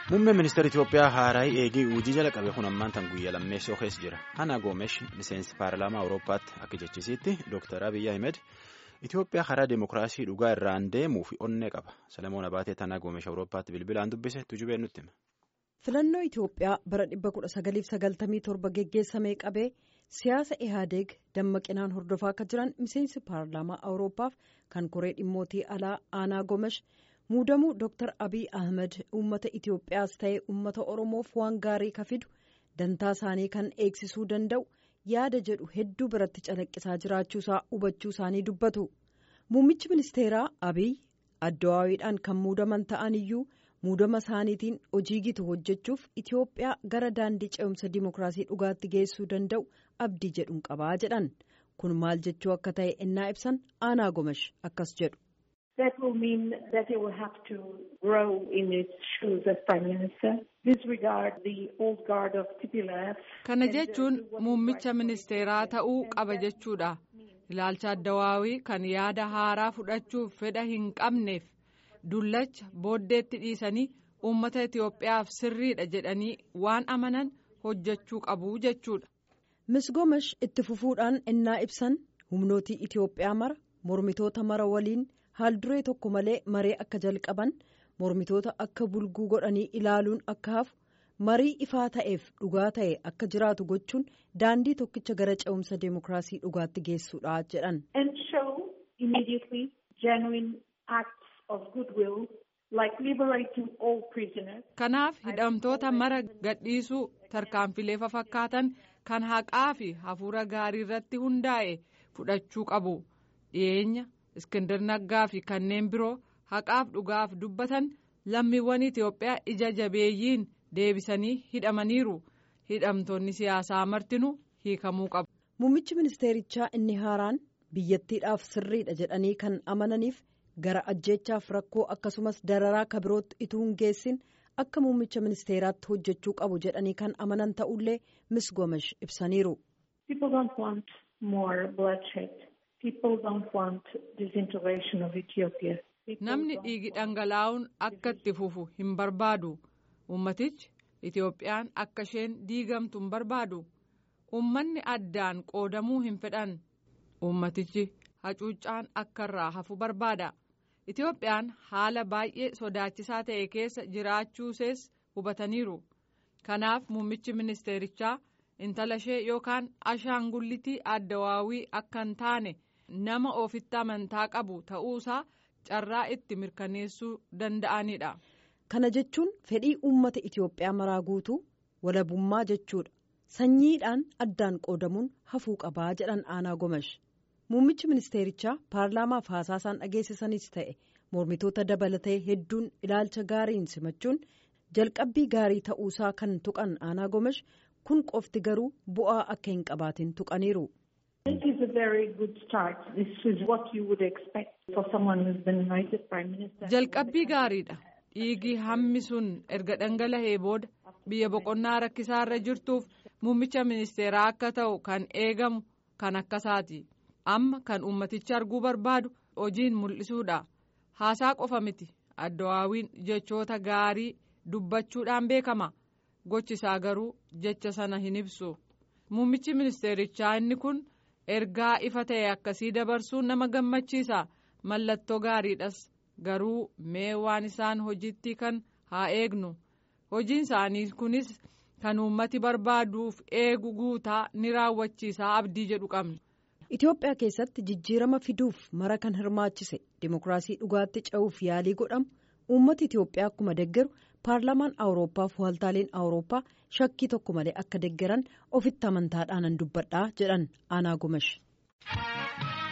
Muummeen ministeera Itoophiyaa Haaraayii eegee hojii jala qabe kun ammaan tan guyyaa lammeessoo keessa jira. Ana Goomesh miseensi paarlaamaa Awurooppaatti akka jechisiitti Dr. Abiy Ahmed Itoophiyaa karaa deemokiraasii dhugaa irraan deemuuf onnee qaba. Salamoon Abaatee Ana Goomesh Awurooppaatti bilbilaan dubbise tujubeen nutti hima. Filannoo Itoophiyaa bara 1997 geggeessamee qabee siyaasa Ihaadeeg dammaqinaan hordofaa akka jiran miseensi paarlaamaa Awurooppaaf kan koree dhimmootii alaa Aanaa Goomesh. muudamuu Dr. Abiy Ahmed uummata Itoophiyaas ta'ee uummata Oromoof waan gaarii ka fidu dantaa isaanii kan eegsisuu danda'u yaada jedhu hedduu biratti calaqqisaa jiraachuusaa hubachuu isaanii dubbatu. Muummichi ministeeraa Abiy addawaawiidhaan kan muudaman ta'an iyyuu muudama isaaniitiin hojii gitu hojjechuuf Itoophiyaa gara daandii ce'umsa dimookiraasii dhugaatti geessuu danda'u abdii jedhuun qabaa jedhan. Kun maal jechuu akka ta'e innaa ibsan aanaa gomash akkas jedhu. That will mean that he will have to grow in his shoes as Prime Minister, disregard the old guard of TPLF. Kana jechuun muummicha ministeeraa ta'uu qaba jechuudha. Ilaalcha addawaawii kan yaada haaraa fudhachuuf fedha hin qabneef dullacha booddeetti dhiisanii uummata Itoophiyaaf sirriidha jedhanii waan amanan hojjechuu qabu jechuudha. Miss Gomesh itti fufuudhaan innaa ibsan humnootii Itoophiyaa mara mormitoota mara waliin. haalduree tokko malee maree akka jalqaban mormitoota akka bulguu godhanii ilaaluun akka hafu marii ifaa ta'eef dhugaa ta'e akka jiraatu gochuun daandii tokkicha gara ce'umsa deemokiraasii dhugaatti geessuudha jedhan. and show immediately genuine acts of goodwill like liberating all prisoners. Kanaaf hidhamtoota mara gadhiisuu tarkaanfilee fakkaatan kan haqaa fi hafuura gaarii irratti hundaa'e fudhachuu qabu dhiyeenya. Iskindar Naggaa fi kanneen biroo haqaaf dhugaaf dubbatan lammiiwwan Itoophiyaa ija jabeeyyiin deebisanii hidhamaniiru. Hidhamtoonni siyaasaa martinuu hiikamuu qabu. Muummichi ministeerichaa inni haaraan biyyattiidhaaf sirriidha jedhanii kan amananiif gara ajjeechaaf rakkoo akkasumas dararaa kabirootti ituu hin geessin akka muummicha ministeeraatti hojjechuu qabu jedhanii kan amanan ta'ullee Miss Gomesh ibsaniiru. People don't want more bloodshed. People don't want disintegration of Ethiopia. Namni dhiigi dhangalaa'uun akka itti fufu hin barbaadu. Uummatichi Itoophiyaan akka isheen diigamtu hin barbaadu. Uummanni addaan qoodamuu hin fedhan. Uummatichi hacuuccaan akka irraa hafu barbaada. Itoophiyaan haala baay'ee sodaachisaa ta'e keessa jiraachuusees hubataniiru. Kanaaf muummichi ministeerichaa intala ishee yookaan ashaangullitii addawaawii akka hin taane. nama ofitti amantaa qabu ta'uusaa carraa itti mirkaneessuu danda'anidha. Kana jechuun fedhii uummata Itoophiyaa maraa guutuu walabummaa jechuudha. Sanyiidhaan addaan qoodamuun hafuu qabaa jedhan aanaa gomash. Muummichi ministeerichaa paarlaamaaf haasaasaan dhageessisanis ta'e mormitoota dabalatee hedduun ilaalcha gaariin simachuun jalqabbii gaarii ta'uusaa kan tuqan aanaa gomash kun qofti garuu bu'aa akka hin qabaatin tuqaniiru. This is a very good start. This is what you would expect for someone who's been anointed Prime Minister. Jalqabbii gaariidha. Dhiigii hammi sun erga dhangala'ee booda biyya boqonnaa rakkisaa irra jirtuuf muummicha ministeeraa akka ta'u kan eegamu kan akkasaati. Amma kan ummatichi arguu barbaadu hojiin mul'isuudha. Haasaa qofa miti. Addawaawiin jechoota gaarii dubbachuudhaan beekama. Gochisaa garuu jecha sana hin ibsu. Muummichi ministeerichaa inni kun. ergaa ifa ta'e akkasii dabarsuun nama gammachiisa mallattoo gaariidhas garuu mee waan isaan hojiitti kan haa eegnu hojiin isaanii kunis kan uummati barbaaduuf eegu guutaa ni raawwachiisaa abdii jedhu qabna. Itoophiyaa keessatti jijjiirama fiduuf mara kan hirmaachise dimookiraasii dhugaatti ce'uuf yaalii godhamu uummati Itoophiyaa akkuma deggeru paarlaamaan awurooppaa fi waaltaaleen awurooppaa shakkii tokko malee akka deggeran ofitti amantaadhaan dubbadhaa jedhan aanaa gomash.